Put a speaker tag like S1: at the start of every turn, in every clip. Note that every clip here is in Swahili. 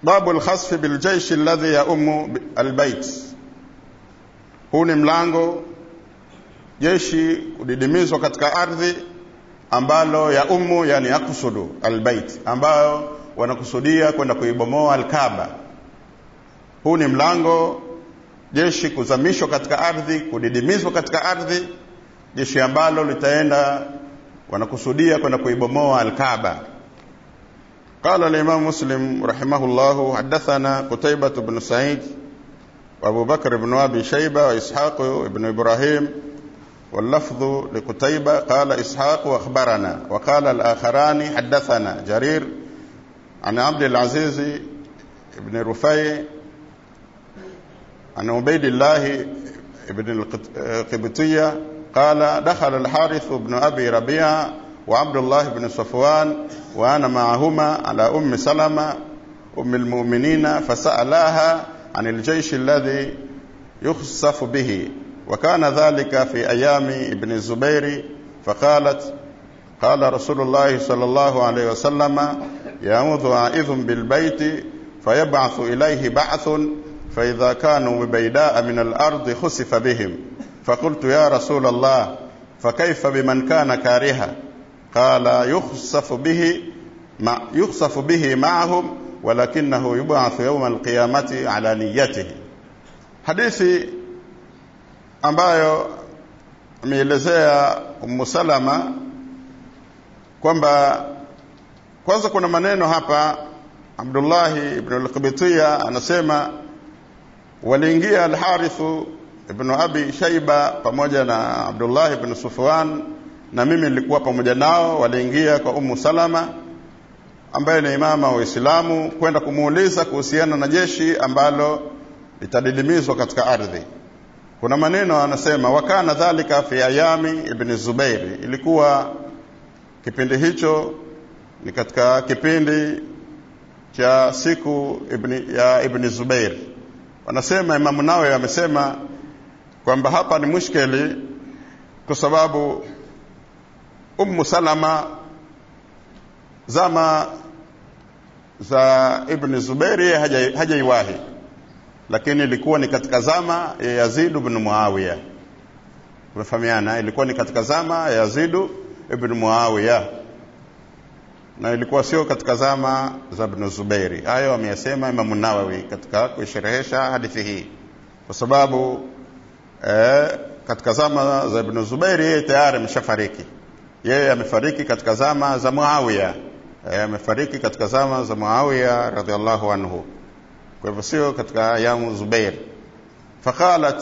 S1: babu lkhasfi biljeishi alladhi yaumu albait huu ni mlango jeshi kudidimizwa katika ardhi ambalo ya umu yani yakusudu albait ambayo wanakusudia kwenda kuibomoa alkaba huu ni mlango jeshi kuzamishwa katika ardhi kudidimizwa katika ardhi jeshi ambalo litaenda wanakusudia kwenda kuibomoa alkaba قال الإمام مسلم رحمه الله حدثنا قتيبة بن سعيد وأبو بكر بن أبي شيبة وإسحاق بن إبراهيم واللفظ لقتيبة قال إسحاق وأخبرنا وقال الآخران حدثنا جرير عن عبد العزيز بن رفيع عن عبيد الله بن القبطية قال دخل الحارث بن أبي ربيعة وعبد الله بن صفوان وأنا معهما على أم سلمة أم المؤمنين فسألاها عن الجيش الذي يخسف به وكان ذلك في أيام ابن الزبير فقالت قال رسول الله صلى الله عليه وسلم يعوذ عائذ بالبيت فيبعث إليه بعث فإذا كانوا ببيداء من الأرض خسف بهم فقلت يا رسول الله فكيف بمن كان كارها قال يخسف به مع يخسف به معهم ولكنه يبعث يوم القيامة على نيته hadithi ambayo ameelezea Ummu Salama kwamba kwanza kuna maneno hapa Abdullahi ibn al-Qibtiyya anasema waliingia al-Harithu ibn Abi Shaiba pamoja na Abdullah ibn Sufwan na mimi nilikuwa pamoja nao waliingia kwa Ummu Salama ambaye ni imama wa Uislamu kwenda kumuuliza kuhusiana na jeshi ambalo litadidimizwa katika ardhi kuna maneno anasema wakana dhalika fi ayami ibn Zubairi ilikuwa kipindi hicho ni katika kipindi cha siku ibn, ya ibn Zubair wanasema Imamu Nawawi amesema kwamba hapa ni mushkeli kwa sababu Ummu Salama zama za Ibn Zubairi hajaiwahi haja lakini ilikuwa ni katika zama ya Yazid ibn Muawiya tunafahamiana ilikuwa ni katika zama ya Yazid ibn Muawiya na ilikuwa sio katika zama za Ibn Zubairi hayo ameyasema Imam Nawawi katika kuisherehesha hadithi hii kwa sababu eh, katika zama za Ibn Zubairi yeye tayari ameshafariki yeye amefariki katika zama za Muawiya yeye amefariki katika zama za Muawiya radhiallahu anhu kwa hivyo sio katika ayamu Zubair faqalat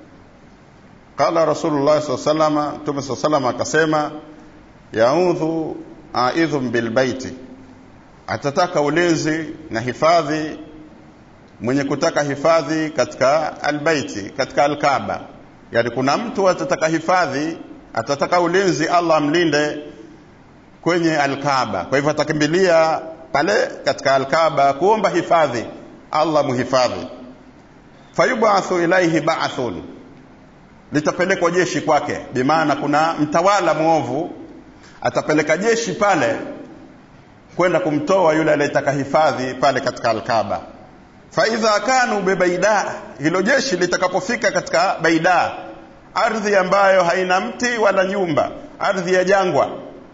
S1: qala Rasulullah sallallahu alaihi wasallam Mtume sallallahu akasema yaudhu aidhum bilbaiti atataka ulinzi na hifadhi mwenye kutaka hifadhi katika albaiti katika alkaba yani kuna mtu atataka hifadhi atataka ulinzi Allah amlinde kwenye alkaba kwa hivyo atakimbilia pale katika alkaba kuomba hifadhi Allah muhifadhi fayubathu ilaihi ba'thun litapelekwa jeshi kwake bimaana kuna mtawala mwovu atapeleka jeshi pale kwenda kumtoa yule aliyetaka hifadhi pale katika alkaba faidha kanu bibaida hilo jeshi litakapofika katika baida ardhi ambayo haina mti wala nyumba ardhi ya jangwa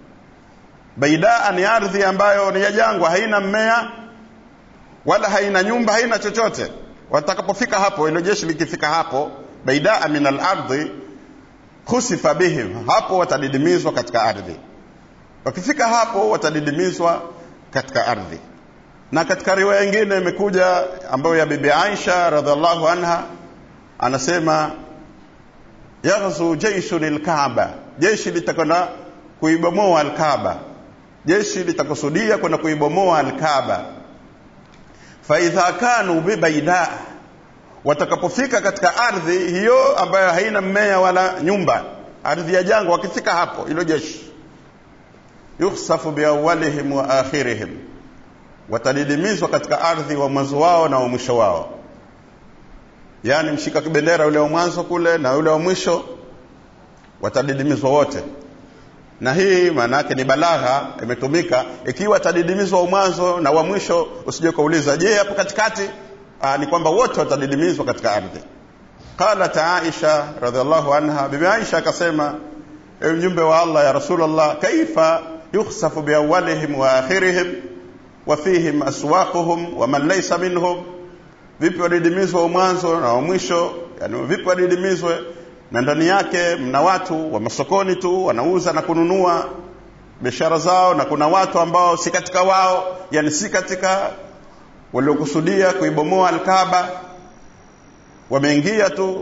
S1: baida ni ardhi ambayo ni ya jangwa haina mmea wala haina nyumba haina chochote watakapofika hapo hilo jeshi likifika hapo baidaa min al-ardhi khusifa bihim hapo watadidimizwa katika ardhi wakifika hapo watadidimizwa katika ardhi na katika riwaya nyingine imekuja ambayo ya bibi Aisha radhiallahu anha anasema yaghzu jaishun al-Kaaba jeshi litakwenda kuibomoa al-Kaaba jeshi litakusudia kwenda kuibomoa al-Kaaba fa idha kanu bibaida watakapofika katika ardhi hiyo ambayo haina mmea wala nyumba ardhi ya jangwa wakifika hapo hilo jeshi yukhsafu biawalihim wa akhirihim watadidimizwa katika ardhi wa mwanzo wao na wa mwisho wao yaani mshika kibendera ule wa mwanzo kule na ule wa mwisho watadidimizwa wote na hii maana yake ni balagha imetumika ikiwa atadidimizwa mwanzo na wa mwisho usije kauliza je hapo katikati Aa, ni kwamba wote watadidimizwa katika ardhi qalat aisha radhiallahu anha bibi aisha akasema ewe mjumbe wa allah ya rasulllah kaifa yukhsafu biawalihim wa akhirihim wa fihim aswaquhum wa man laysa minhum vipi wadidimizwe wa mwanzo na wa mwisho yani vipi wadidimizwe na ndani yake mna watu wa masokoni tu wanauza na kununua biashara zao na kuna watu ambao si katika wao yani si katika waliokusudia kuibomoa alkaba wameingia tu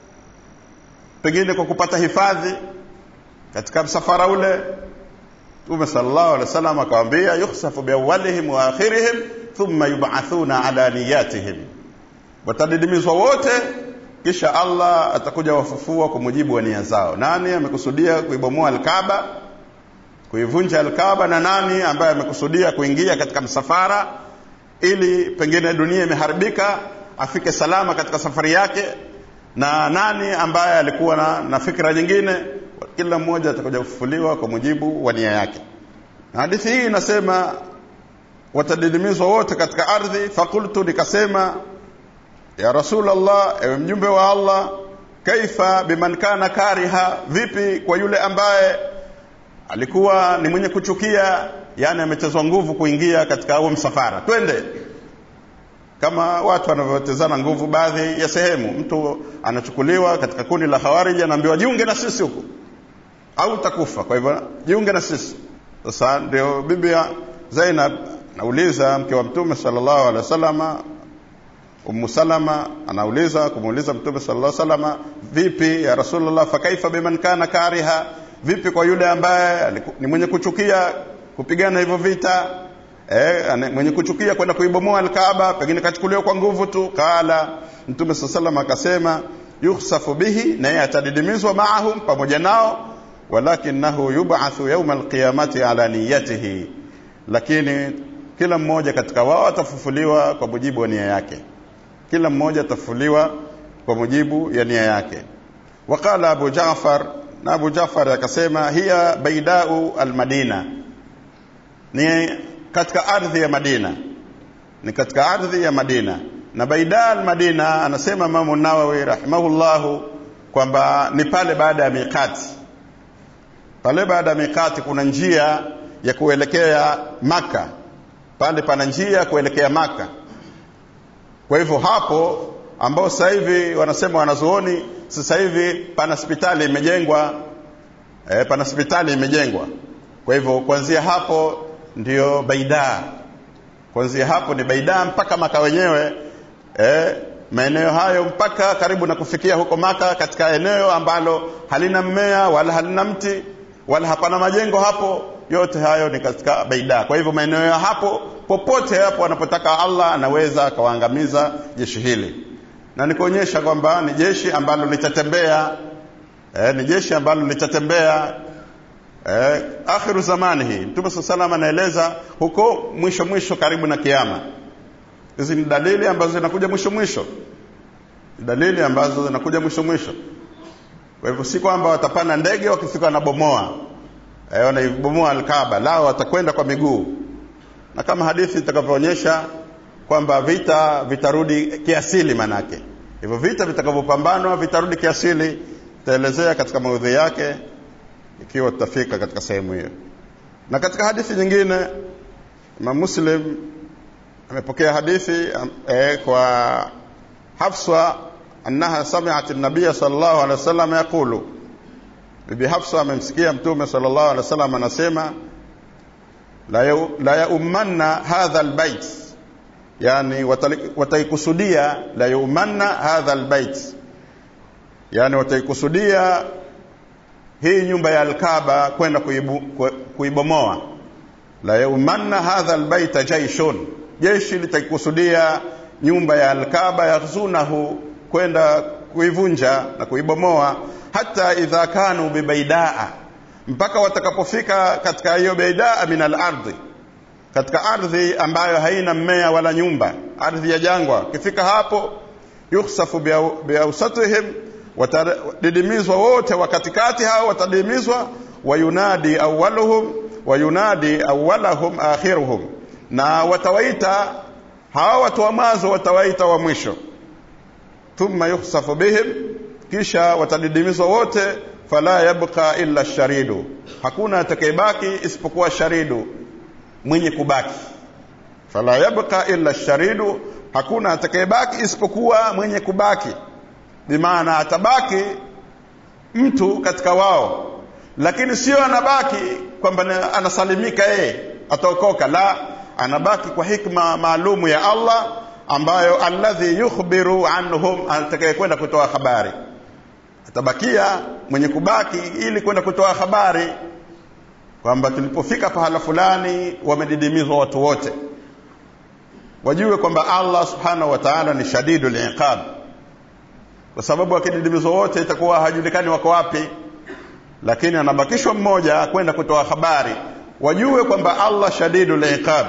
S1: pengine kwa kupata hifadhi katika msafara ule mtume sallallahu alaihi wasallam akawaambia yukhsafu biawalihim wa akhirihim thumma yub'athuna ala niyatihim watadidimizwa wote kisha Allah atakuja wafufua kwa mujibu wa nia zao nani amekusudia kuibomoa alkaba kuivunja alkaba na nani ambaye amekusudia kuingia katika msafara ili pengine dunia imeharibika afike salama katika safari yake na nani ambaye alikuwa na, na fikra nyingine kila mmoja atakuja kufufuliwa kwa mujibu wa nia yake na hadithi hii inasema watadidimizwa wote katika ardhi fakultu nikasema ya rasulllah ewe mjumbe wa allah kaifa biman kana kariha vipi kwa yule ambaye alikuwa ni mwenye kuchukia yani amechezwa nguvu kuingia katika huo msafara twende kama watu wanavyotezana nguvu baadhi ya sehemu mtu anachukuliwa katika kundi la khawariji anaambiwa jiunge na sisi huku au utakufa kwa hivyo jiunge na sisi sasa ndio bibi ya zainab anauliza mke wa mtume sallallahu alaihi wasallama Ummu Salama anauliza kumuuliza Mtume sallallahu alaihi wasallam, vipi ya Rasulullah, fakaifa biman kana kariha, vipi kwa yule ambaye ni mwenye kuchukia kupigana hivyo vita eh, mwenye kuchukia kwenda kuibomoa Alkaaba, pengine kachukuliwa kwa nguvu tu. Kala Mtume sallallahu alaihi wasallam akasema, yukhsafu bihi, naye atadidimizwa maahum, pamoja nao, walakinahu yub'athu yawma alqiyamati ala niyatihi, lakini kila mmoja katika wao atafufuliwa kwa mujibu wa nia yake kila mmoja atafufuliwa kwa mujibu ya nia yake waqala abu jafar na abu jafar akasema hiya baidau almadina ni katika ardhi ya madina ni katika ardhi ya madina na baida almadina anasema imamu nawawi rahimahullahu kwamba ni pale baada ya miqati pale baada ya miqati kuna njia ya kuelekea maka pale pana njia ya kuelekea maka kwa hivyo hapo ambao sasa hivi wanasema wanazuoni sasa hivi pana hospitali imejengwa e, pana hospitali imejengwa kwa hivyo kuanzia hapo ndio baida kuanzia hapo ni baida mpaka maka wenyewe e, maeneo hayo mpaka karibu na kufikia huko maka katika eneo ambalo halina mmea wala halina mti wala hapana majengo hapo yote hayo ni katika baida kwa hivyo maeneo ya hapo popote hapo anapotaka allah anaweza akawaangamiza jeshi hili na nikuonyesha kwamba ni jeshi ambalo litatembea eh, ni jeshi ambalo litatembea eh, akhiru zamani hii mtume saa salam anaeleza huko mwisho mwisho karibu na kiama hizi ni dalili ambazo zinakuja mwisho mwisho dalili ambazo zinakuja mwisho mwisho kwa hivyo si kwamba watapanda ndege wakifika wanabomoa eh, wanaibomoa alkaba lao watakwenda kwa miguu na kama hadithi itakavyoonyesha kwamba vita vitarudi kiasili manake hivyo vita vitakavyopambanwa vitarudi kiasili tutaelezea katika maudhui yake ikiwa tutafika katika sehemu hiyo na katika hadithi nyingine imam muslim amepokea hadithi eh, kwa hafsa annaha samiat nabiya sallallahu alaihi wasallam yaqulu bibi hafsa amemsikia mtume sallallahu alaihi wasallam anasema la yaumanna hadha albayt yani wataikusudia la yaumanna hadha albayt yani wataikusudia hii nyumba ya alkaba kwenda kuibomoa la yaumanna hadha albayta jaishun jeshi litaikusudia nyumba ya alkaba yaghzunahu kwenda kuivunja na kuibomoa hata idha kanu bibaidaa mpaka watakapofika katika hiyo baidaa min alardhi katika ardhi ambayo haina mmea wala nyumba ardhi ya jangwa kifika hapo yukhsafu biausatihim watadidimizwa wote wa katikati hao watadidimizwa wayunadi awaluhum wayunadi awalahum akhiruhum na watawaita hawa watu wa mwanzo watawaita wa mwisho thumma yukhsafu bihim kisha watadidimizwa wote fala yabqa illa sharidu hakuna atakayebaki isipokuwa sharidu mwenye kubaki fala yabqa illa sharidu hakuna atakayebaki isipokuwa mwenye kubaki bimaana atabaki mtu katika wao lakini sio anabaki kwamba anasalimika yeye ataokoka la anabaki kwa hikma maalumu ya Allah ambayo alladhi yukhbiru anhum atakayekwenda kutoa habari atabakia mwenye kubaki ili kwenda kutoa habari kwamba tulipofika pahala fulani wamedidimizwa watu wote wajue kwamba Allah subhanahu wa ta'ala ni shadidul iqab kwa sababu wakididimizwa wote itakuwa hajulikani wako wapi lakini anabakishwa mmoja kwenda kutoa habari wajue kwamba Allah shadidul iqab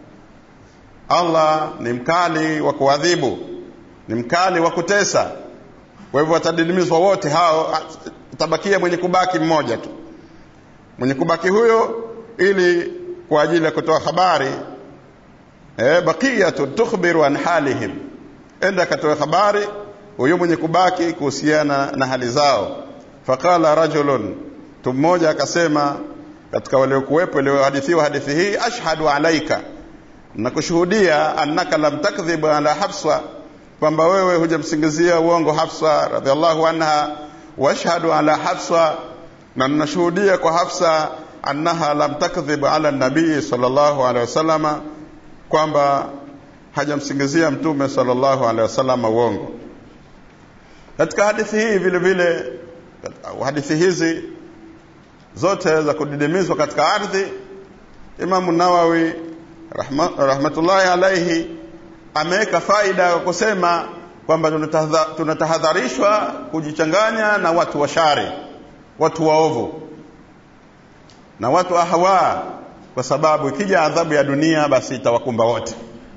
S1: Allah ni mkali wa kuadhibu ni mkali wa kutesa kwa hivyo watadidimizwa wote hao itabakia mwenye kubaki mmoja tu mwenye kubaki huyo ili kwa ajili ya kutoa habari eh, baqiyatu tukhbiru an halihim enda akatoa habari huyo mwenye kubaki kuhusiana na hali zao faqala rajulun mtu mmoja akasema katika waliokuwepo waliohadithiwa hadithi hii ashhadu alaika nakushuhudia annaka lam takdhib ala hafsa kwamba wewe hujamsingizia uongo hafsa radhiallahu anha washhadu ala hafsa na ninashuhudia kwa hafsa annaha lam takdhib ala nabii sallallahu alaihi wasallama kwamba hajamsingizia mtume sallallahu alaihi wasallam uongo katika hadithi hii vile vile hadithi hizi zote za kudidimizwa katika ardhi imamu nawawi rahma, rahmatullahi alaihi ameweka faida ya kusema kwamba tunatahadharishwa kujichanganya na watu washari watu waovu na watu ahwa kwa sababu ikija adhabu ya dunia basi itawakumba wote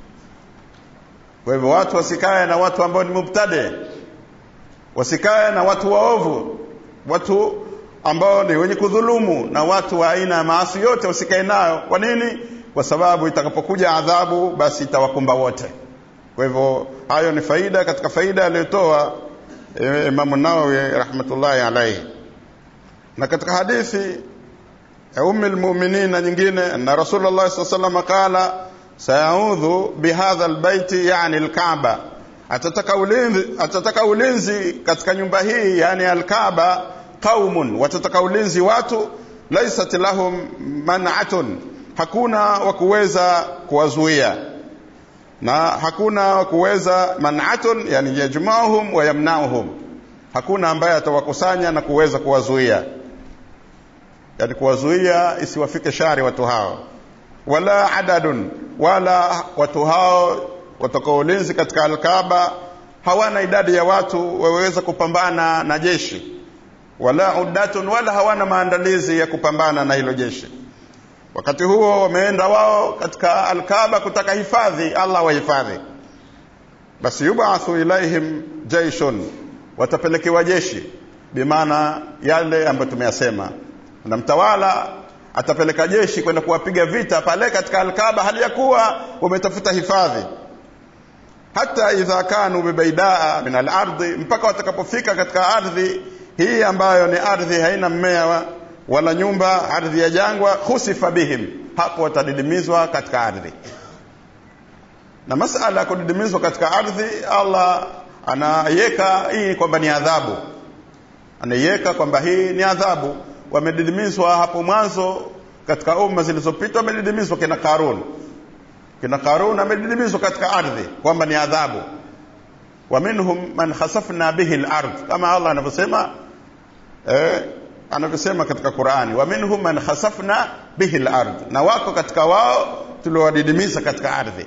S1: kwa hivyo watu wasikae na watu ambao ni mubtade wasikae na watu waovu watu ambao ni wenye kudhulumu na watu wa aina ya maasi yote wasikae nayo kwa nini kwa sababu itakapokuja adhabu basi itawakumba wote kwa hivyo hayo ni faida katika faida aliyotoa e, Imam Nawawi rahmatullahi alayhi na katika hadithi ya ummi almu'minin na nyingine na Rasulullah sallallahu alayhi wasallam qala sayaudhu bihadha albayti yani alkaaba atataka ulinzi atataka ulinzi katika nyumba hii yani alkaaba qaumun watataka ulinzi watu laysat lahum man'atun hakuna wa kuweza kuwazuia na hakuna wa kuweza man'atun yani yajma'uhum wa yamna'uhum hakuna ambaye atawakusanya na kuweza kuwazuia yani kuwazuia isiwafike shari watu hao wala adadun wala watu hao watakao ulinzi katika alkaba hawana idadi ya watu waweza kupambana na jeshi wala uddatun wala hawana maandalizi ya kupambana na hilo jeshi wakati huo wameenda wao katika alkaba kutaka hifadhi Allah wahifadhi basi yubathu ilaihim jaishun watapelekewa jeshi bimaana yale ambayo tumeyasema na mtawala atapeleka jeshi kwenda kuwapiga vita pale katika alkaba hali ya kuwa wametafuta hifadhi hata idha kanu bibaidaa min alardi mpaka watakapofika katika ardhi hii ambayo ni ardhi haina mmea wala nyumba ardhi ya jangwa khusifa bihim hapo watadidimizwa katika ardhi na masala ya kudidimizwa katika ardhi Allah anaiweka hii kwamba ni adhabu anaiweka kwamba hii ni adhabu wamedidimizwa hapo mwanzo katika umma zilizopita wamedidimizwa kina Karun kina Karun amedidimizwa katika ardhi kwamba ni adhabu wa minhum man khasafna bihi al-ard kama Allah anavyosema eh, anavyosema katika Qur'ani wa minhum man khasafna bihi al-ard na wako katika wao tuliowadidimiza katika ardhi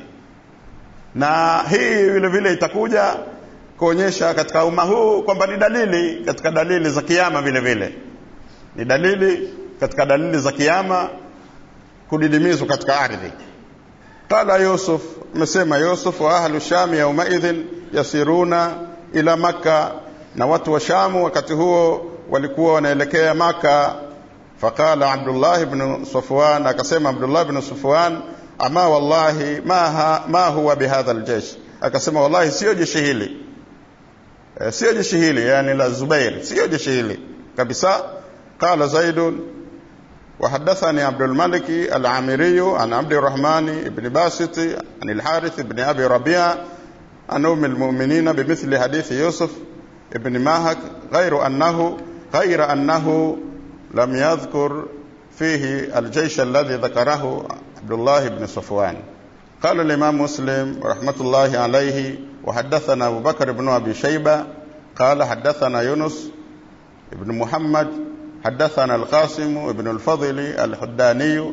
S1: na hii vile vile itakuja kuonyesha katika umma huu kwamba ni dalili katika dalili za kiyama vile vile ni dalili katika dalili za kiyama kudidimizwa katika ardhi qala yusuf amesema yusuf wa ahlu sham yaumaidhin yasiruna ila makka na watu wa shamu wakati huo walikuwa wanaelekea maka faqala abdullah ibn safwan akasema abdullah ibn safwan ama wallahi ma, ha, ma huwa bihadha aljaysh akasema wallahi sio jeshi hili e, sio jeshi hili yani la zubair sio jeshi hili kabisa qala zaidun وحدثني عبد الملك العامري عن عبد الرحمن بن باسط عن الحارث بن ابي ربيعه عن ام المؤمنين بمثل حديث يوسف بن ماهك غير انه غير انه لم يذكر فيه الجيش الذي ذكره عبد الله بن صفوان قال الامام مسلم رحمه الله عليه وحدثنا ابو بكر بن ابي شيبه قال حدثنا يونس بن محمد حدثنا القاسم بن الفضل الحداني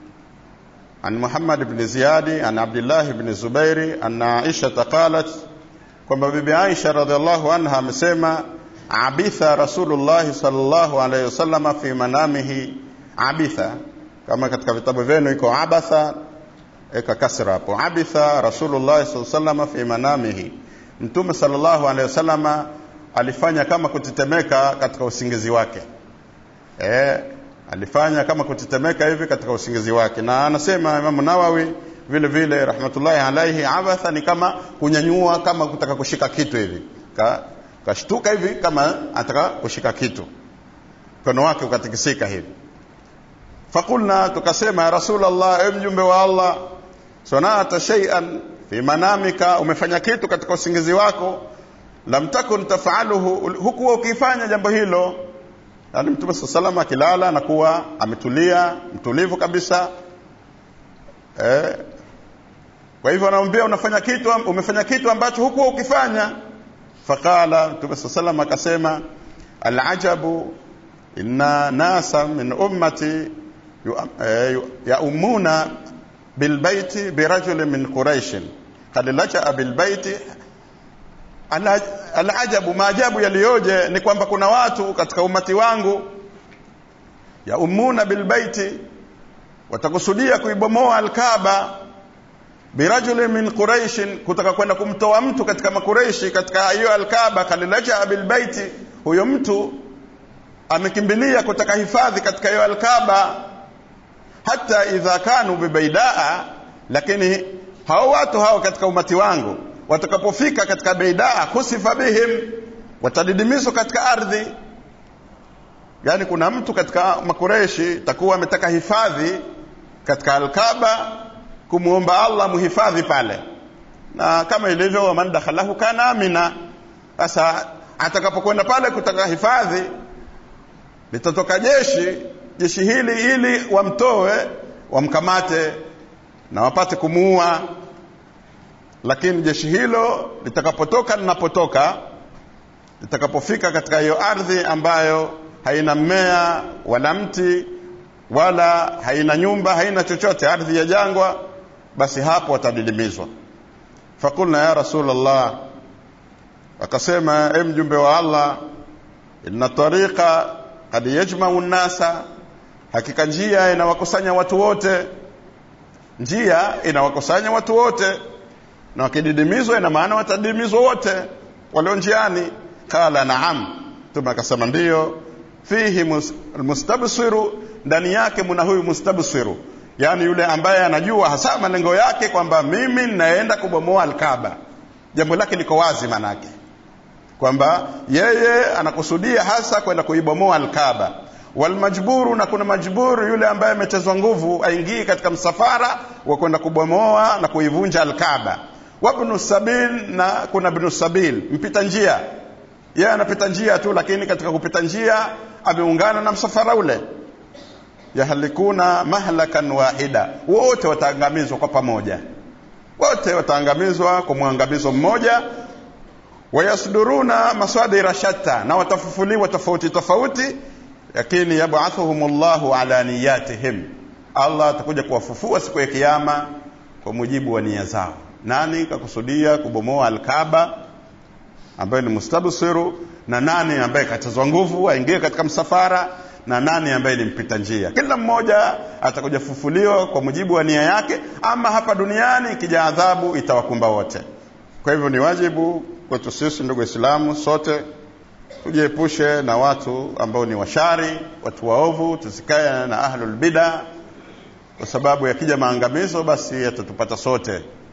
S1: عن محمد بن زياد عن عبد الله بن الزبير أن عائشة قالت kwamba bibi Aisha radhiallahu anha amesema abitha Rasulullah sallallahu alayhi wasallam fi manamihi abitha kama katika vitabu vyenu iko abatha eka kasra hapo abitha Rasulullah sallallahu alayhi wasallam fi manamihi Mtume sallallahu alayhi wasallam alifanya kama kutetemeka katika usingizi wake eh, alifanya kama kutetemeka hivi katika usingizi wake na anasema Imamu Nawawi vile vile rahmatullahi alaihi abatha ni kama kunyanyua kama kutaka kushika kitu hivi Ka, kashtuka hivi kama anataka kushika kitu mkono wake ukatikisika hivi fakulna tukasema ya rasulallah e mjumbe wa allah sanata shay'an fi manamika umefanya kitu katika usingizi wako lam takun tafaluhu hukuwa ukifanya jambo hilo yaani mtume saa salama akilala anakuwa ametulia mtulivu kabisa eh, kwa hivyo anamwambia unafanya kitu umefanya kitu ambacho hukuwa ukifanya faqala mtume saa salam akasema alajabu inna nasa min ummati yaumuna bilbaiti birajulin min quraishin kad lajaa bilbaiti alajabu maajabu yaliyoje ni kwamba kuna watu katika umati wangu yaumuna bilbaiti watakusudia kuibomoa alkaba birajulin min quraishin kutaka kwenda kumtoa mtu katika makureishi katika hiyo alkaba kalilajaa bilbaiti huyo mtu amekimbilia kutaka hifadhi katika hiyo alkaba hata idha kanu bibaidaa lakini hao watu hao katika umati wangu watakapofika katika beidaa kusifa bihim watadidimizwa katika ardhi yaani kuna mtu katika makureshi takuwa ametaka hifadhi katika alkaba kumwomba allah muhifadhi pale na kama ilivyo waman dakhalahu kana amina sasa atakapokwenda pale kutaka hifadhi litatoka jeshi jeshi hili ili wamtoe wamkamate na wapate kumuua lakini jeshi hilo litakapotoka linapotoka litakapofika katika hiyo ardhi ambayo haina mmea wala mti wala haina nyumba haina chochote ardhi ya jangwa basi hapo watadidimizwa fakulna ya rasulllah akasema e mjumbe wa allah inna tariqa kad yajmau nnasa hakika njia inawakusanya watu wote njia inawakusanya watu wote na wakididimizwa ina maana watadidimizwa wote walio njiani qala naam mtume akasema ndiyo fihi mustabsiru ndani yake muna huyu mustabsiru yaani yule ambaye anajua hasa malengo yake kwamba mimi ninaenda kubomoa alkaba jambo lake liko wazi manake kwamba yeye anakusudia hasa kwenda kuibomoa alkaba walmajburu na kuna majburu yule ambaye amechezwa nguvu aingii katika msafara wa kwenda kubomoa na kuivunja alkaba wabnu sabil na kuna bnu sabil mpita njia yeye anapita njia tu lakini katika kupita njia ameungana na msafara ule yahalikuna mahlakan wahida wote wataangamizwa kwa pamoja wote wataangamizwa kwa mwangamizo mmoja wayasduruna maswadira shatta na watafufuliwa tofauti tofauti lakini yabathuhum llahu ala niyatihim allah atakuja kuwafufua siku ya kiama kwa mujibu wa nia zao nani kakusudia kubomoa alkaba ambaye ni mustabsiru na nani ambaye kachezwa nguvu aingie katika msafara na nani ambaye ni mpita njia kila mmoja atakuja fufuliwa kwa mujibu wa nia yake ama hapa duniani ikija adhabu itawakumba wote kwa hivyo ni wajibu kwetu sisi ndugu waislamu sote tujiepushe na watu ambao ni washari watu waovu tusikae na ahlul bida kwa sababu yakija maangamizo basi yatatupata sote